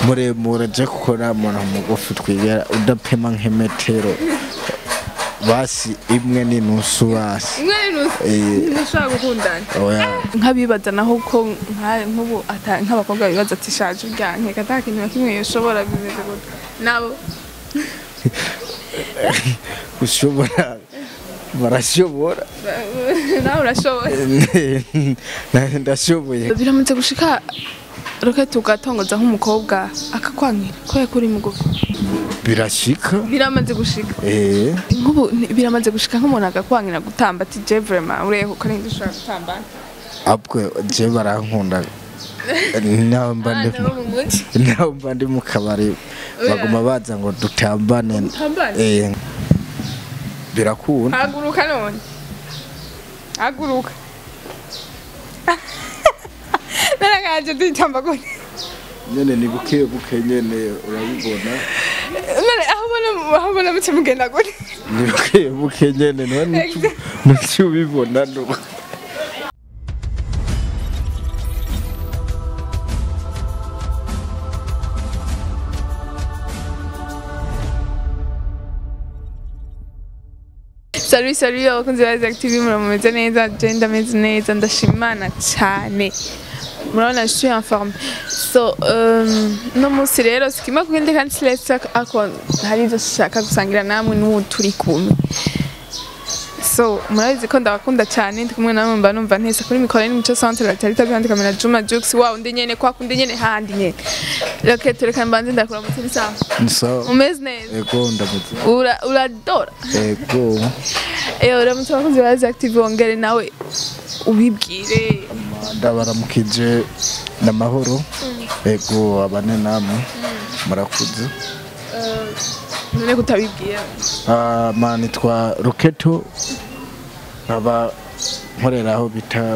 muremure je kuko nta muntu mugufi twigera udapima nk'imetero basi imwe n'inusu basi imwe n'inusu Eh. ntushobora gukundana oya nk'abibaza naho ko nka- nk'ubu ata- nk'abakobwa bibaza ati shaje urya nkeka ata kintu na kimwe yoshobora bimeze gutya nabo ushobora barashobora nawe urashoboye ndashoboye biramutse gushika roketi ugatongoza nk'umukobwa akakwankira kubera ko uri mugufi birashika biramaze gushika eh nk'ubu ni- biramaze gushika nk'umuntu agakwankira gutamba ati je vraiment ureho ko ninde ushobora gutamba abwe je barankunda nawe mba ndi abana bo mu muji nawe mba ndi mu kabari baguma baza ngo dutambane Dutambane? eh birakunda haguruka none haguruka naragaje tuyitamba gute nyene ni buke buke nyene urabibona none aho ubona aho ubona muce mugenda gute ni buke buke nyene none ntuci ubibona no Salut salut abakunzi ba Isaac TV murameze neza je ndameze neza ndashima Imana cyane murabona je suis en forme so um, no munsi rero sikima kugende kandi siletse ako hari ibyo shaka gusangira namwe n'ubu turi kumwe so murabizi ko ndabakunda cyane ndi kumwe namwe mba numva ntese kuri mikoro ni muco centre batarita byandi kamera Juma Jux wa undi nyene kwa kundi nyene handi nyene reka tureka mbanze ndakura mutsi sawa nso umeze neza ego ndamutse ura uradora ego Eyo uramutse abakunzi ba Active wongere nawe ubibwire ndabaramukije n'amahoro ego abane namwe murakuze none kutabibwira Ah, ma nitwa roketo nkaba nkorera aho bita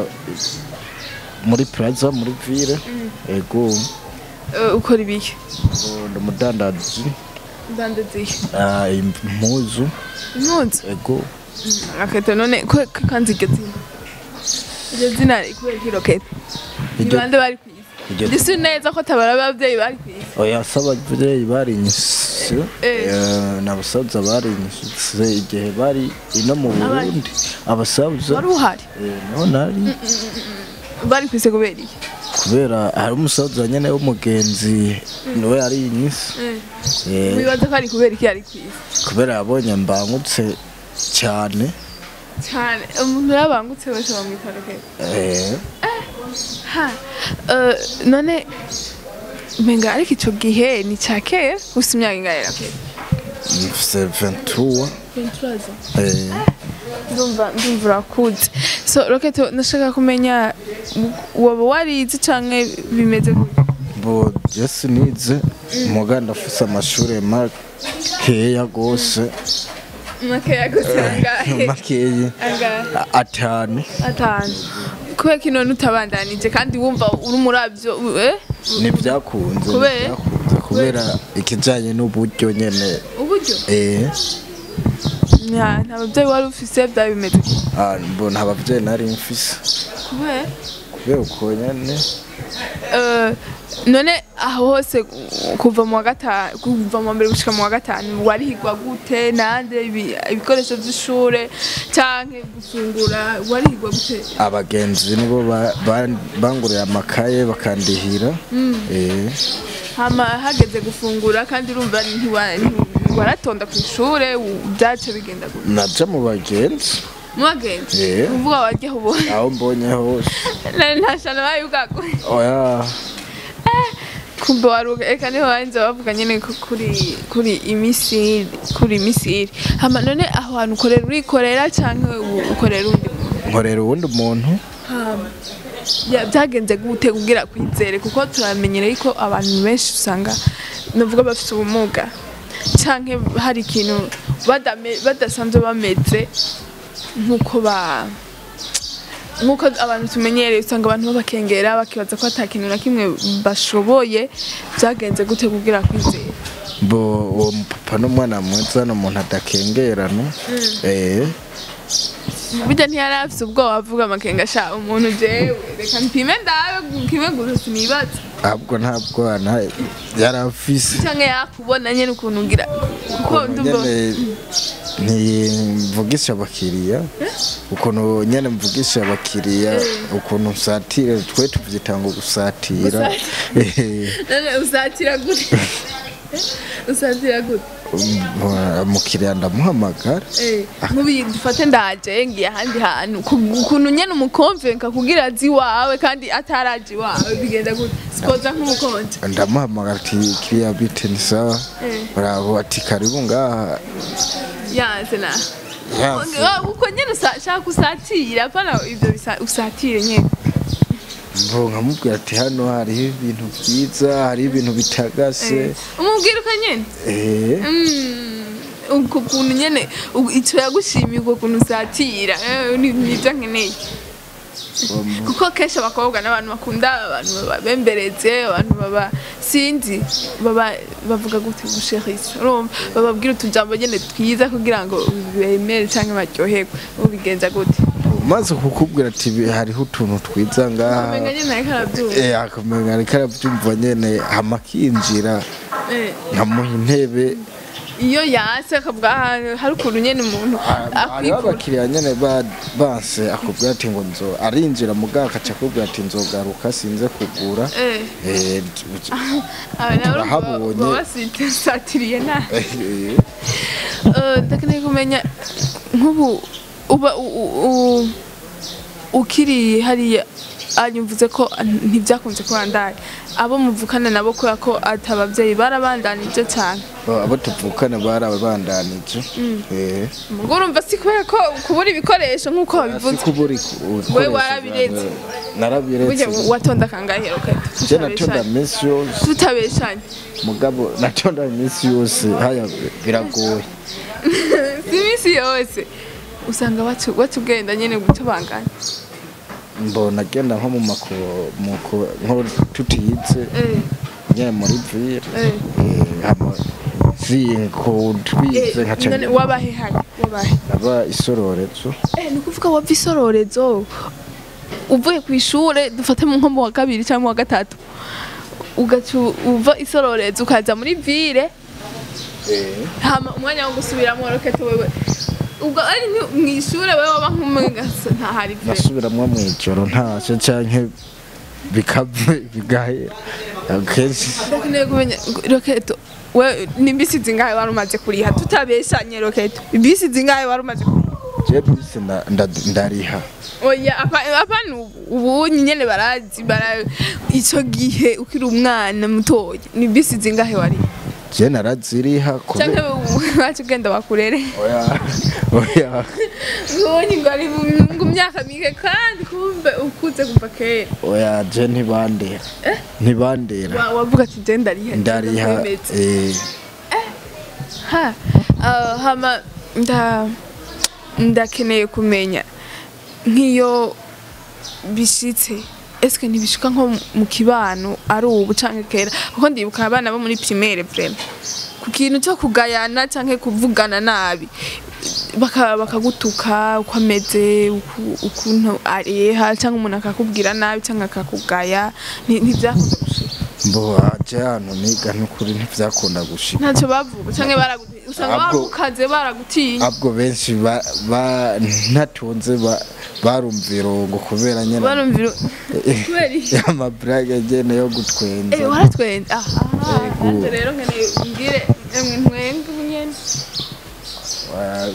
muri plaza muri ville ego Eh, ukora ibiki ubu ndi umudandazi ndandaziye ah, impuzu impunzi ego akete none ko ko kanzi iryo zina iryo zina kubera ko irokete ni Iryo- bande bari ku isi iryo- ndisi neza ko tabara abavyeyi bari ku isi oya se abavyeyi barinyise Eh. eh, n'abasaza barinyise igihe bari ino mu burundi abasaza wari uhari eh, niho nari bari ku isi kubera iki kubera hari umusaza nyene w'umugenzi niwe yarinyise Eh, wibaza ko ari kubera iki yari ku isi kubera yabonye mbangutse cyane cyane umuntu yabangutse wese bamwita rokete eh, ha eh, none menga ariko ico gihe ni ca kera gusa imyaka ingahe rokete mfise 23 eh, ndumva ndumva urakuze so rocket nashaka kumenya waba warize canke bimeze gute bo jesi nize muga ndafise amashure makeya gose makeya gusa angahe makeyi angahe a- atanu atanu kubera ko none utabandanije kandi wumva uri muravyo eh nivyakunze Kubera? nivyakunze kubera ikijanye n'uburyo nyene uburyo eh, nta nta babyeyi wari ufise byaba bimeze gute? ah, mbona abavyeyi nari mfise kubera kubera uko nyene Eh, none aho hose kuva mu wa gatanu kuva mu wa mbere gushika mu wa gatanu warihigwa gute nande ibi- ibikoresho vy'ishure canke gufungura warihigwa gute abagenzi nibo ba- ba- banguriye amakaye bakandihira eh, hama hageze gufungura kandi urumva ntiwa- ntiwaratonda ku ishure u- vyace bigenda gute naja mu bagenzi mubagenzi Eh. uvuga warya ubona aho mbonye hose ntashana bayibwagwe oya kumbe waruga eka niho banze bavuga nyene ko kuri kuri imisiri kuri imisiri hama none aho hantu ukorera urikorera canke u- ukorera undi muntu nkorera uwundi muntu hama ya- vyagenze gute kugira kwizere kuko turamenyereye ko abantu benshi usanga navuga bafite ubumuga canke hari ikintu badame- badasanzwe bameze nk'uko ba nk'uko abantu tumenyereye usanga abantu babakengera bakibaza ko ata kintu na kimwe bashoboye byagenze gute kugira kwizera bo uwo mupapa n'umwana mwiza ni umuntu adakengerana eh, burya ntiyari afite ubwoba avuga amakenga sha umuntu jewe reka mpime ndabe mpime gusa sinibaza ahubwo nta bwana yari afise cyangwa yakubona nyine ukuntu ugira kuko ukuntu ndumva nyene ntimvugisha abakiriya ukuntu nyene mvugisha abakiriya ukuntu nsatira twe tuvyita ngo gusatira Eh, none usatira gute usatira gute um, umukiriya ndamuhamagara Eh, nkubi dufate ndaje ngiye ahandi hantu ku- ukuntu nyene umukonvenka kugira azi iwawe kandi ataraje iwawe bigenda gute sipoza nk'umukonje ndamuhamagara ati kiriya bite ni sawa Eh. bravo ati karibu ngaha yanze na Yanse. Ah, uko nyene usa- shaka usatira apana ivyo bisa- usatire nyene mbo nkamubwira ati hano hariho ibintu vyiza hariho ibintu bitagase umubwira uko nyene eh Mm, uko kuntu nyene u- ico yagushimiye uko kuntu usatira eh, ni- nivyo nkeneye kuko kenshi abakobwa n'abantu bakunda abantu babemberetse abantu baba sinzi baba bavuga gute gusherisa urumva bababwira utujambo nyene twiza kugira ngo bemere cyangwa baryoherwe ubigenza gute maze kukubwira ati "Bi- hariho utuntu twiza ngaha umenga nyene ariko arabyumva eh akamenya ariko arabyumva nyene hama akinjira Eh, nkamuha intebe iyo yase akavuga "Ah, hari ukuntu nyene umuntu hariho akwikura abakiriya nyene ba- banse akubwira ati ngo nzo arinjira mugabo akaca akubwira ati nzogaruka sinze kugura Eh, eh aba nabo turahabonye. baba basatiriye nabi eh, Eh, ndakeneye kumenya nk'ubu uba u- u- u- ukiri hariya anyumvuze ko ntibyakunze ko wandaye abo muvukana nabo kubera ko ati ababyeyi barabandanije cyane abo tuvukana barabandanije eh ubwo urumva si kubera ko kubura ibikoresho nk'uko si wabivuze kuburi Wewe warabiretse. narabiretse burya watonda kangahe roketa je natonda minsi yose tutabeshanye mugabo natonda minsi yose haya biragoye si iminsi yose usanga batu- batugenda nyine gutubanganya mbona agenda nko mu mako muko nko tutiyize Eh, nyine muri ville eh. eh, hama zinko twize Eh, nkaca none wabahe hano wabahe aba isororezo Eh, ni ukuvuga wava isororezo uvuye ku ishure dufate nko mu wa kabiri cyangwa mu wa gatatu ugaca uva isororezo ukaza muri ville hama umwanya wo gusubiramo rokete wewe ubwo ari nki- mu ishure wewe waba nk'umugasa ntahari ville nasubiramwo mu ijoro ntacyo canke bikave bigahera akenshi ndakeneye kumenya roketo we ni bisi zingahe wari umaze kuriha tutabeshanye roketo bisi zingahe wari umaze kuriha je bisi nda- nda- ndariha oya apa- apana ubu ubu nyene barazi bara ico gihe ukiri umwana mutoya ni bisi zingahe wari je naraziriha canke kubera wacu ugenda bakurere oya oya ubonye ngo ari mu- mu myaka mike kandi kumbe ukuze kuva kera oya je ntibandera ntibandera Wa- wavuga ati je ndariha ndariha ndakwemeza." eh, ha ah, hama nda ndakeneye kumenya nk'iyo bishitse eske ntibishika nko mu kibano ari ubu canke kera kuko ndibuka abana bo muri primaire vraiment ku kintu cyo kugayana canke kuvugana nabi baka- bakagutuka uko ameze uku- ukuntu areha cyangwa umuntu akakubwira nabi cyangwa akakugaya Nti- ntibyakunze gushika mbo aje hano niga n'ukuri ntivyakunda gushika ntacyo bavuga cyangwa baraguti usanga Ahubwo- barukaze baragutinya abwo benshi ba- ba- ntatunze ba- barumvira ngo kubera nyene barumvira kubera iki amabrage agene yo gutwenza Eh, waratwenze aha Yego. nanjye rero nkeneye umbwire emwe ntwenge ubu nyene Wa-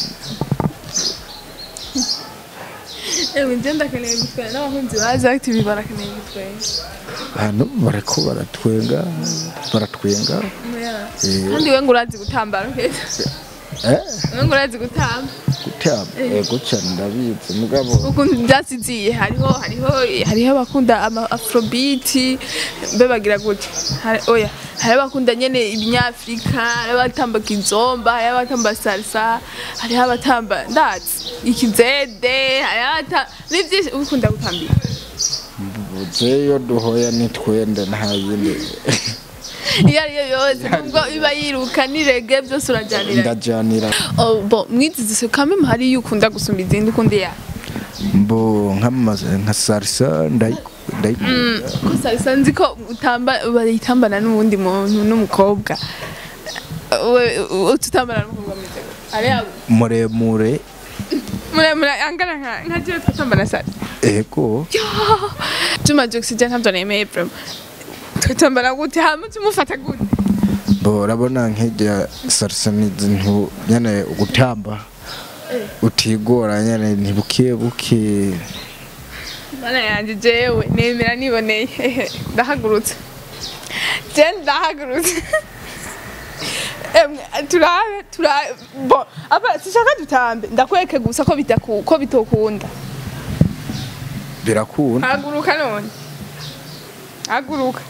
emwe nje ndakeneye gutwenga n'abakunzi bazi active barakeneye gutwenga hano bariko baratwenga baratwenga Yeah. Eh. kandi we ngo urazi gutamba roketa eh we ngo urazi gutamba gutama ego cane ndabizi mugabo ukuntu byasiziye hariho hariho hariho abakunda ama afrobeat mbe bagira gute Hari- oya hari abakunda nyene ibinyafrika hari abatamba kizomba hari abatamba salsa hariho abatamba ndazi ikizede hari abatamba ni byinshi ukunda gutambira jeyo duhoya nitwende nta yindi iyo ariyo yose nubwo iba yiruka n'irege byose urajyanira ndajanira Oh, bo mwizizi kamwe hari iyo ukunda gusumba izindi ukundi ya mbo nkamaze nka salsa ndayi- ndayikunda gusa bisa nzi ko utamba bayitambana n'uwundi muntu n'umukobwa we ututambana n'umukobwa ameze gute ari yago muremure muremure angana nka nka jewe twatambana sare ego Juma Jux je ntabyo nemeye vraiment twatambana gute hama tumufata gute bo urabona nk'irya sarisanizi ntu nyene gutamba utigora nyene ntibuke buke mana yanjye jewe nemera niboneye hehe ndahagurutse je ndahagurutse Emwe, turabe turabe bo aba sishaka dutambe ndakweke gusa ko bitaku ko bitokunda birakunda haguruka none haguruka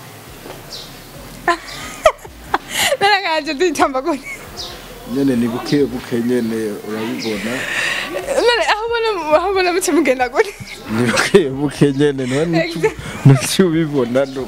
naragaje tuyitamba gute nyene ni buke buke nyene urabibona none aho ubona aho ubona muce mugenda gute ni buke buke nyene none ntuci ubibona no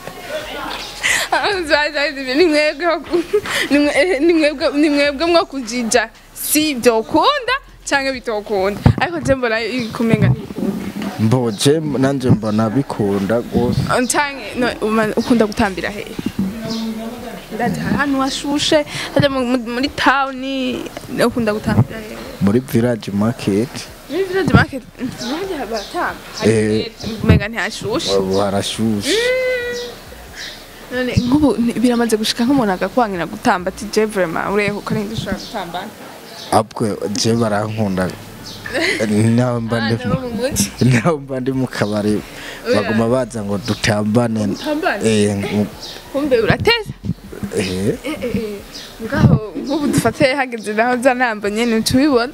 ni mwebwe mwo kujija si byokunda cyangwa bitokunda ariko je mbona kumenga ntibikunda mboje nanje mbona bikunda gose canke no, uma- ukunda gutambira hehe ndaje ahantu hashushe haja mu- mu- muri tawuni ukunda gutambira hehe muri village market muri village market nanjye baratamba Eh. umenga ntihashushe ubu harashushe none nk'ubu ni- biramaze gushika nk'umuntu agakwangira gutamba ati je vraiment ureho ko ari ushobora gutamba abwe je barankunda nawe mba ndi Abana bo mu muji nawe mba ndi mu kabari baguma baza ngo dutambane Dutambane? eh ngu- kumbe urateza eh ngaho nk'ubu dufate hageze naho za ntambo nyene tubibona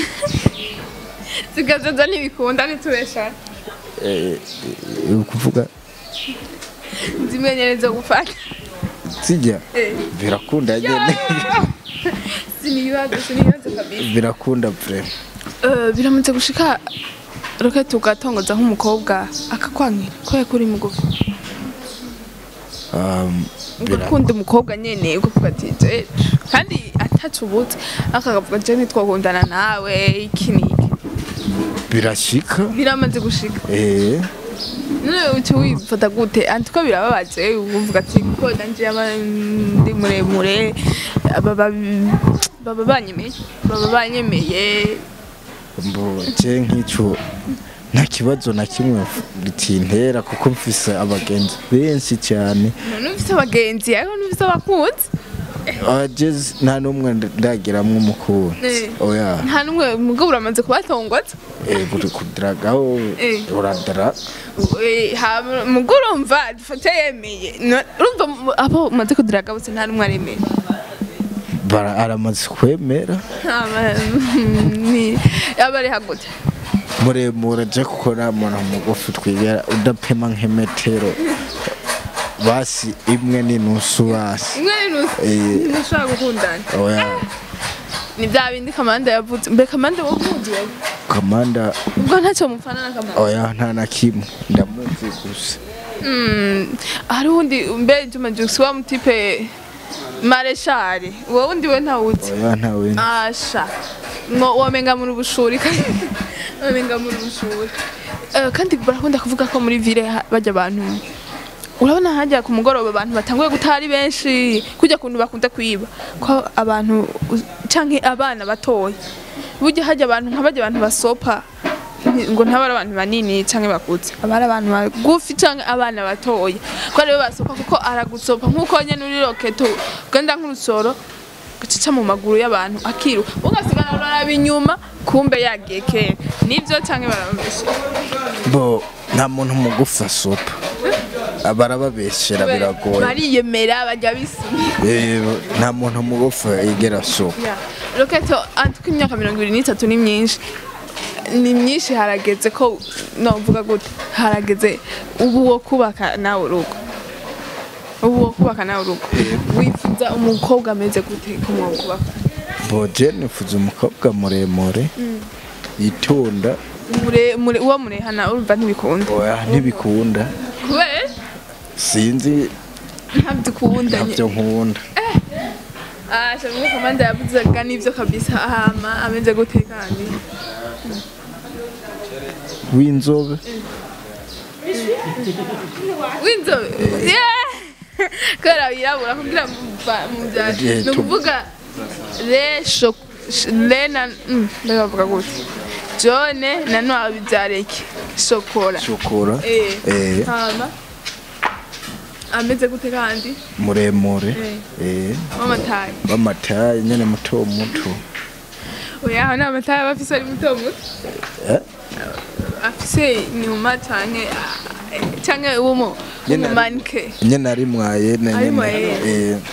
zigazaza ntibikunda ntitubeshane eh eh, ukuvuga zimwe nyene zo gufata sijya Eh. birakunda nyene sinibibazo sinibibazo kabisa birakunda vraiment Eh, biramutse gushika roketi ugatongoza nk'umukobwa akakwankira kubera ko uri mugufi um, bira- ugakunda umukobwa nyene ukavuga ati je kandi atacubutse akakavuga je ntitwakundana nawe iki n'iki birashika biramaze gushika eh none uca wifata gute anti ko birababaje uvuga ati ko nanje yaba ndi muremure baba baba banyemeye baba banyemeye mbo je nk'ico nta kibazo na kimwe bitintera kuko mfise abagenzi benshi cyane none ufise abagenzi ariko ntufise abakunzi ageze nta n'umwe ndagiramwo umukunzi Eh. oya nta n'umwe mugabo uramaze kubatongotsa eh, buri kudiragaho Eh. uradara Eh, hama mugo urumva dufate yemeye No- urumva mu- abo umaze kudiraga bose nta n'umwe aremeye bara aramaze kwemera Hama, ni aba ari hagute muremure je kuko namona mugufi twigera udapema nk'imetero basi imwe n'inusu basi imwe n'inusu Eh. ntushobora gukundana oya ni bya bindi kamanda yavuze mbe kamanda wakunzi wewe kamanda ubwo ntacyo mufana na kamanda oya nta na kimwe ndamuzi gusa Mm, hari uwundi mbe Juma Jux wa mutipe mareshari uwo wundi we ntawuzi oya ntawe asha ngo wamenga muri ubushuri kandi wamenga muri ubushuri Eh, kandi barakunda kuvuga ko muri ville ha- bajya abantu urabona hajya ku mugoroba abantu batanguye gutaha ari benshi kujya kuntu bakunda kwiba ko abantu u- canke abana batoya burya hajya abantu nk'abajya abantu basopa nti- ngo ntabari abantu banini canke bakuze abari abantu bagufi canke abana batoya ko aribo basopa kuko aragusopa nk'uko nyene uri roketo ugenda nk'urusoro gacica mu maguru y'abantu akiru ugasigara uraraba inyuma kumbe yagiye kera nibyo canke barababeshe bo nta muntu mugufi asopa barababeshera biragoye bariyemera bajya bisumira Eh, nta muntu mugufi yigera asopa roketo antuko imyaka mirongo ibiri n'itatu ni myinshi ni myinshi harageze ko novuga gute harageze ubu wo kubaka nawe urugo ubu wo kubaka nawe urugo wifuza umukobwa ameze gute ko mwo kubaka bo je nifuza umukobwa muremure yitonda mure mure uwo murehana urumva ntibikunda oya ntibikunda kubera sinzi ntabyo ukunda nye- ntabyo nkunda Ah, shamwe kamanda yavuzaga nivyo kabisa hama ameze gute kandi w'inzobe w'inzobe Yeah! kubera wirabura kugira muva- mubyare Eh, ni tu- ukuvuga le sho- sh- le na mm, mbega bavuga gute jone na noir bibyareke shokora shokora Eh. eh, hama ameze gute kandi muremure Eh. eh, w'amatayi w'amatayi nyene muto muto oya aho ni amatayi aba afise ari muto muto Eh, afise inyuma canke ah, canke w'umu Nyene ari- w'umumanike nyene ari mwayene Ari nyene mwayene. eh,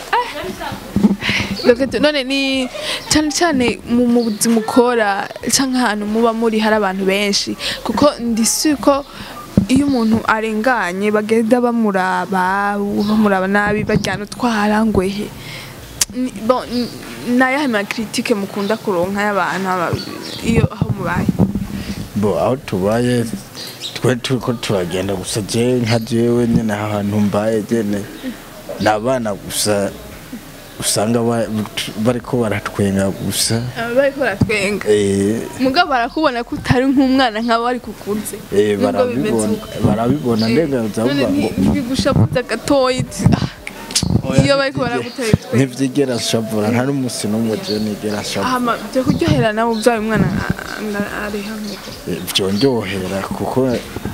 Lokete none ni cyane cyane mu mu buzima ukora canke ahantu muba muri hari abantu benshi kuko ndisi ko iyo umuntu arenganye bagenda bamuraba bamuraba nabi bajyana utwara ngwehe Ni- bon, n- nayahe ma critique mukunda kuronka y'abantu aba- iyo aho mubaye bo aho tubaye twe turiko turagenda gusa je nka jewe nyene ahantu mbaye jene ni abana gusa usanga ba- bariko baratwenga gusa bariko baratwenga eh, mugabo barakubona ko utari nk'umwana nk'abo ari kukunze eh, Nubwo bimeze barabibona uko. barabibona ndenga none uzavuga ngo ntibigushabuza gatoyi iti, ah, iyo bariko baragutera itwenga ntivyigera shavura nta n'umusi n'umwe je nigera shavura hama byo kuryohera nawe ubyaye umwana areha nk'uko Eh, vyondyohera kuko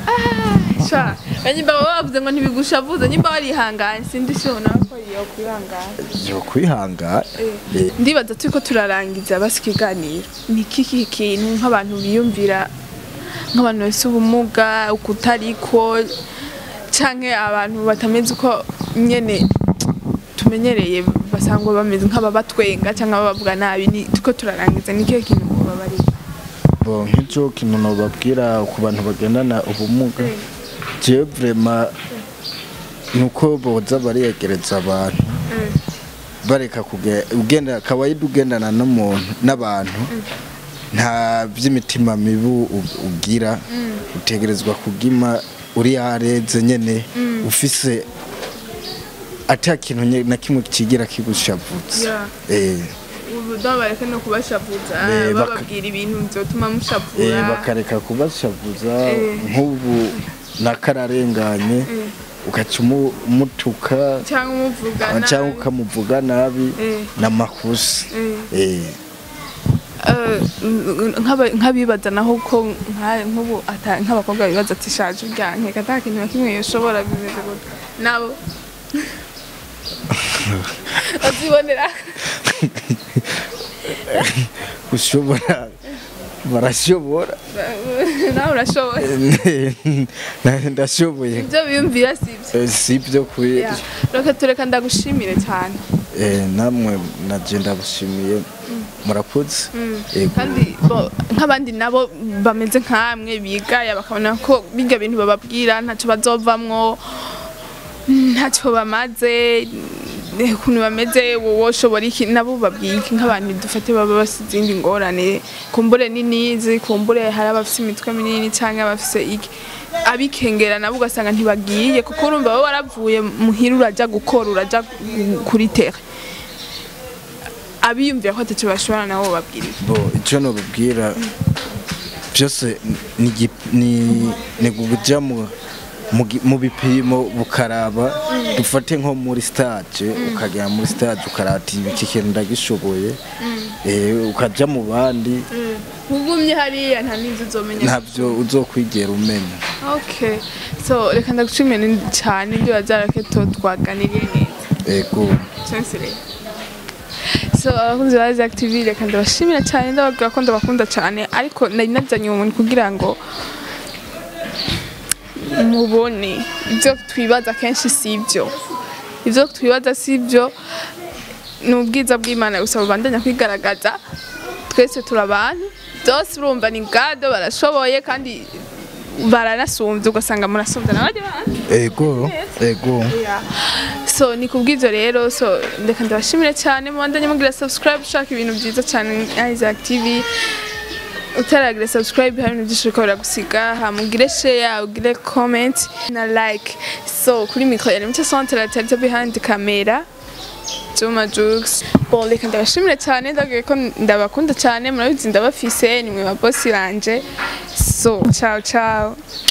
sha nyimba baba bavuze ngo ntibigushavuza nyimba warihanganye sindi sho nawe ko iyo kwihangana yo kwihangana eh, ndibaza turiko turarangiza basi ikiganiro ni kiki kintu nk'abantu biyumvira nk'abantu bafise ubumuga ukutariko canke abantu batameze uko nyene tumenyereye basangwa bameze nk'ababatwenga canke ababavuga nabi ni turiko turarangiza ni kihe kintu mubabarira bo nk'icyo kintu nobabwira ku bantu bagendana ubumuga jewe vrema ni uko boza bariyegereza abantu bareka kuge- ugenda kawaida ugendana n'umuntu n'abantu nta by'imitima mibi u- ugira utegerezwa kugima uri yareze nyene ufise ata kintu nye- na kimwe kigira kigushavutse Yeah. eh ubu ndabareke no kubashavuza Eh, baka- bababwira ibintu vyotuma Eh, mushavura bakareka kubashavuza Eh. nk'ubu nakararenganye ugaca umu- umutuka cyangwa umuvugana cyangwa ukamuvuga nabi Eh. n'amakosa Eh, Eh, nk'aba- nk'abibaza naho ko nka- nk'ubu ata- nk'abakobwa bibaza ati shaje urya nkeka ata kintu na kimwe yoshobora bimeze gute nabo bazibonera ushobora barashobora nawe urashoboye Na- ndashoboye ibyo biyumvira si ibyo Eh, si byo kuri Yeah. reka tureka ndagushimire cyane Eh, namwe naje ndabushimiye murakoze Yego. kandi bo- nk'abandi nabo bameze nk'amwe bigaya bakabona ko bijya bintu bababwira ntacyo bazovamwo ntacyo bamaze eh, ukuntu bameze wowe ushobora iki nabo babwiye iki nk'abantu dufate baba bafite izindi ngorane kumbure ninizi kumbure hari abafite imitwe minini cyangwa abafite iki abikengera nabo ugasanga ntibagiye kuko urumva wowe waravuye muhira urajya gukora urajya gu- kuri tere abiyumvira ko atacyo bashobora nabo babwira iki? bo icyo nababwira byose ni gi- ni ni kujya mu mu gi- mu bipimo bukaraba dufate nko muri stage ukagera muri stage ukarata iki kintu ndagishoboye eh, ukajya mu bandi ugumye hariya nta n'inzu uzomenya ntabyo uzokwigera umenya okay so reka ndagushimire cyane ibyo wazarake to twaganiriye neza ego cyose rero so abakunzi ba Zack TV reka ndabashimira cyane ndababwira ko ndabakunda cyane ariko nari nazanye uwo muntu kugira ngo mubone ibyo twibaza kenshi si ibyo ibyo twibaza si ibyo ni ubwiza bw'imana gusa bubandanya kwigaragaza twese turi abantu byose urumva ni gado barashoboye kandi baranasumbye ugasanga murasumbye n'abandi bantu ego ego Yeah. so ni kubw'ibyo rero so ndeka ndabashimire cyane mubandanye mugira subscribe ushaka ibintu byiza cyane Isaac TV utaragira subscribe hari ibintu byinshi biriko biragusiga hamugire share ugire comment na like so kuri mikoro yari mucyo centre la tete behind camera Juma Jux bon reka ndabashimire cyane ndabwiye ko ndabakunda cyane murabizi ndabafise ni mwe ba boss banje so ciao ciao